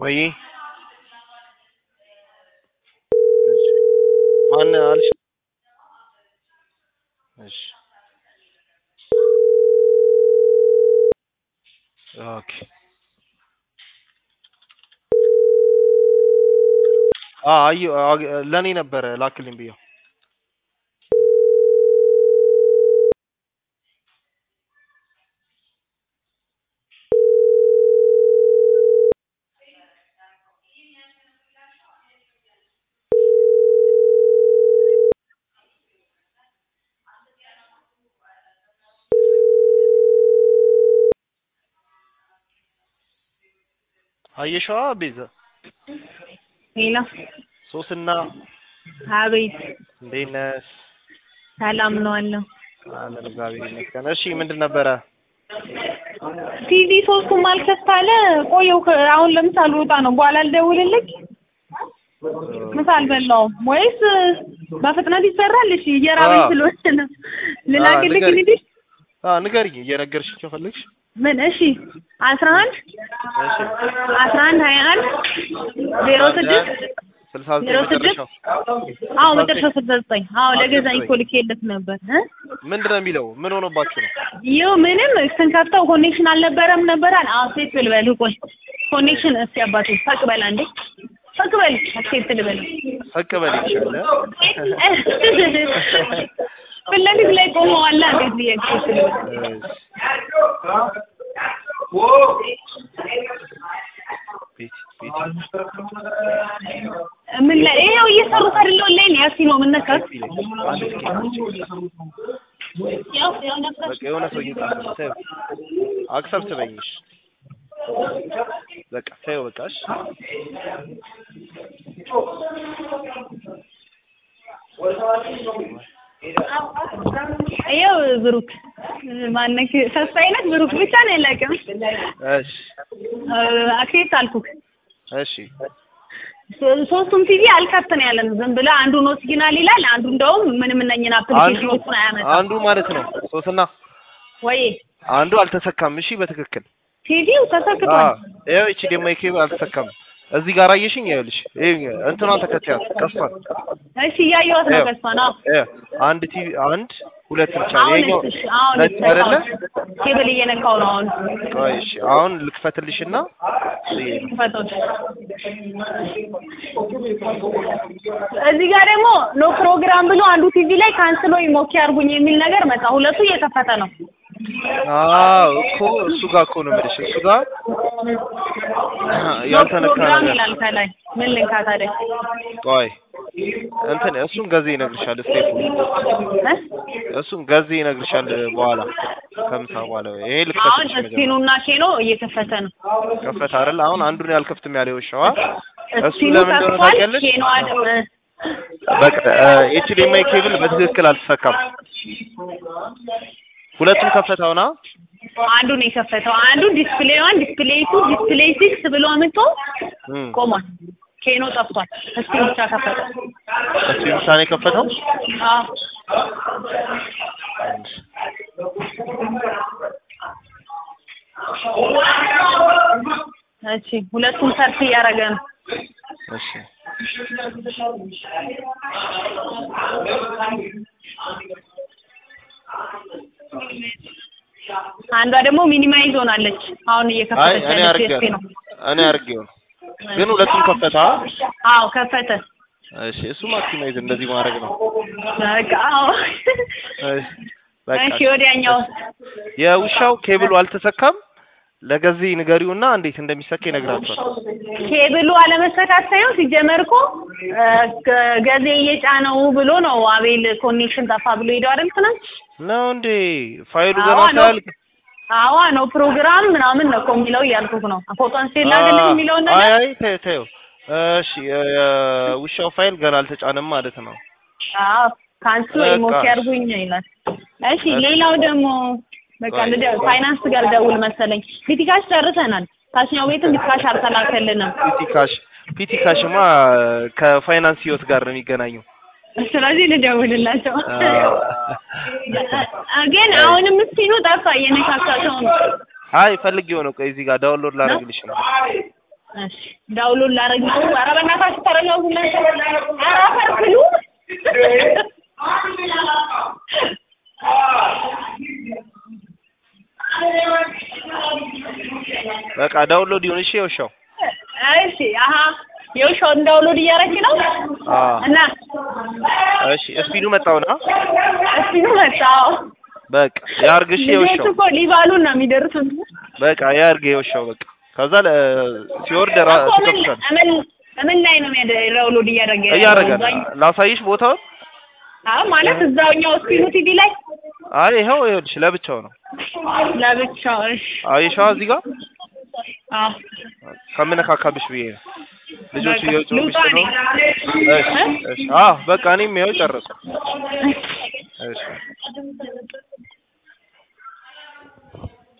ወይ ማን አልሽ? እሺ ኦኬ አ አዩ ለኔ ነበረ ላክልኝ ብየው አየሽዋ ቤዛ ሄሎ ሶስና አቤት እንዴት ነሽ? ሰላም ነው አለው አለን እግዚአብሔር ይመስገን። እሺ ምንድን ነበረ? ቲቪ ሶስቱም አልከፍት አለ። ቆየው ከ- አሁን ለምሳሌ ልወጣ ነው። በኋላ ልደውልልኝ። ምሳ አልበላውም ወይስ በፍጥነት ይሰራል? እሺ እየራበኝ አዎ። ስለሆነ ነው። ልላክልኝ ንገሪኝ። እንግዲህ አ ንገሪኝ እየነገርሽኝ ከፈለግሽ። ምን? እሺ አስራ አንድ እሺ አስራ አንድ ሀያ አንድ ዜሮ ስድስት ስልሳ ዘጠኝ ዜሮ ስድስት መጨረሻው አዎ መጨረሻው ስልሳ ዘጠኝ አዎ አዎ፣ ለገዛኝ ስልሳ እኮ ልኬለት ነበር እ ምንድን ነው የሚለው? ምን ሆኖባችሁ ነው? ይኸው ምንም ስንከፍተው ኮኔክሽን አልነበረም ነበር አለ። አክሴፕት ልበልህ ቆይ ኮኔክሽን እስቲ አባቴ ፈቅ በላ እንዴ ፈቅ በል አክሴፕት ልበልህ ፈቅ በል ይቻላል። ፊት ለፊት ላይ ቆመዋላ እንዴት ብዬ አክሴፕት ልበልህ ቤት ቤት ምን ላይ ይኸው እየሰሩት አይደለ ላይ ነው ያሲ ነው የምነካት አንድ እስኪ ያው ያው ነበር በቃ የሆነ ሰው እየጻፈ ነው። ተይው አክሰፕት በይሽ በቃ ተይው በቃ እሺ። ይኸው ብሩክ ማነክ ተስፋ አይነት ብሩክ ብቻ ነው ያላቀም እሺ አክሴፕት አልኩክ እሺ ሶስቱም ቲቪ አልከፍት ነው ያለን። ዝም ብለህ አንዱ ኖት ሲግናል ይላል፣ አንዱ እንደውም ምንም እነኝን አንዱ አፕሊኬሽኖችን አያመጣም። አንዱ ማለት ነው ሶስና ወይ አንዱ አልተሰካም። እሺ በትክክል ቲቪው ተሰክቷል። አዎ ይኸው እቺ ደግሞ የኬብል አልተሰካም። እዚህ ጋር አየሽኝ? ይኸውልሽ ይሄ እንትኗን ተከታያት ቀስቷል። እሺ እያየኋት ነው። ይኸው ከሷ ነው ይኸው አንድ ቲቪ አንድ ሁለት ብቻ ነው። አሁን ይሄኛው እሺ፣ አሁን ነጭ አይደለ? ኬብል እየነካው ነው አሁን ቆይ እሺ አሁን ልክፈትልሽና ይሄ ክፈቶች። እዚህ ጋር ደግሞ ኖ ፕሮግራም ብሎ አንዱ ቲቪ ላይ ካንስሎ ሞኪ አርጉኝ የሚል ነገር መጣ። ሁለቱ እየከፈተ ነው። አዎ እኮ እሱ ጋር እኮ ነው የምልሽ እሱ ጋር ኖ ያልተነካ ፕሮግራም ነገር ይላል ከላይ። ምን ልንካ ታዲያ? ቆይ እንትን እሱን ገዜ ይነግርሻል ስቴፑ እ? እሱን ገዜ ይነግርሻል በኋላ ከምሳ በኋላ ይሄ አሁን ልክፈትልሽ መጀመሪያ እስቲኑና ኬኖ እየከፈተ ነው። ከፈት አይደል አሁን አንዱን ያልከፍትም ያለው ሸዋ እሱ እስቲኑ ለምን እንደሆነ ከፍቷል። ታውቂያለሽ ኬኖ አድም በቃ ኤችዲኤምአይ ኬብል በትክክል አልተሰካም ሁለቱም ከፈታውና አንዱ ነው የከፈተው። አንዱ ዲስፕሌይ ዋን፣ ዲስፕሌይ ቱ፣ ዲስፕሌይ ሲክስ ብሎ አምጥቶ እም ቆሟል። ኬኖ ጠፍቷል። እስቲኑ ብቻ ከፈተ። እሱ ብቻ ነው የከፈተው አዎ እሺ፣ ሁለቱም ሰርች እያደረገ ነው። እሺ አንዷ ደግሞ ሚኒማይዝ ሆናለች። አሁን አይ እየከፈተች እኔ ያለች አርጌው ዩኤስፒ ነው። እኔ አርጌው ነው ግን ሁለቱም ከፈታ አዎ ከፈተ። እሺ እሱ ማክሲማይዝ እንደዚህ ማድረግ ነው በቃ አዎ። እሺ በቃ እሺ ወዲያኛው የውሻው ኬብሉ አልተሰካም ለገዜ ንገሪውና እንዴት እንደሚሰካ ይነግራቸዋል ኬብሉ አለመሰካት ሳይሆን ሲጀመር እኮ እ፣ ገ- ገዜ እየጫነው ብሎ ነው አቤል ኮኔክሽን ጠፋ ብሎ ሄደው አይደል ትናንት? ነው እንዴ ፋይሉ አዋ ገና ነው። ሳያልቅ አዋ ነው ፕሮግራም ምናምን ነው እኮ የሚለው እያልኩህ ነው። ፎቶን ስቴል ላግልህ የሚለውን አይ ነገር አይ ተይው ተይው እሺ የውሻው ፋይል ገና አልተጫነም ማለት ነው አዎ ካንስሎ በቃ። ሞክ ያርጉኝ ይላል። እሺ እሺ። ሌላው ደግሞ በቃ ቆይ፣ ልደ- ቆይ። ፋይናንስ ጋር ደውል መሰለኝ። ቢቲካሽ ጨርሰናል። ታችኛው ቤትም ቢቲካሽ አልተላከልንም። ፒቲ ካሽ ፒቲ ካሽማ ከፋይናንስ ህይወት ጋር ነው የሚገናኘው ስለዚህ ልደውልላቸው። አዎ። ግን አሁንም እስኪኑ ጠፋ እየነካካቸው ነው። አይ ፈልጌው ነው ቆይ እዚህ ጋር ዳውንሎድ ላደርግልሽ ነው እሺ ዳውንሎድ ላደርግ ነው። ኧረ በእናታችሁ ተረጋጉ እናንተ። ኧረ አፈር ብሉ። በቃ ዳውንሎድ ይሁን። እሺ የውሻው እሺ አሀ የውሻውን ዳውንሎድ እያደረግሽ ነው አዎ። እና እሺ ስፒዱ መጣውና እስቲ ነው መጣው በቃ ያርግሽ ልጆቹ የውሻው እኮ ሊባሉን ነው የሚደርሱት። በቃ ያርግ የውሻው በቃ ከዛ ለ- ሲወርድ ራ እኮ ምን ትከፍቻለሽ። ምን ምን ላይ ነው የሚያደ- ዳውንሎድ እያደረገ ያለው? እያደረገ ነው። እዛኝ- ላሳይሽ ቦታውን። አዎ ማለት እዛውኛው ስክሪኑ ቲቪ ላይ አይ ይኸው ይኸውልሽ ለብቻው ነው። ለብቻው። እሺ አየሻዋ እዚህ ጋር አዎ ከምነካካብሽ ብዬ ነው። ልጆቹ በቃ እየወጡብሽ ልውጣ እኔ። ስለሆነ እሺ እሺ። አዎ በቃ እኔም ይኸው ጨረስኩ። እሺ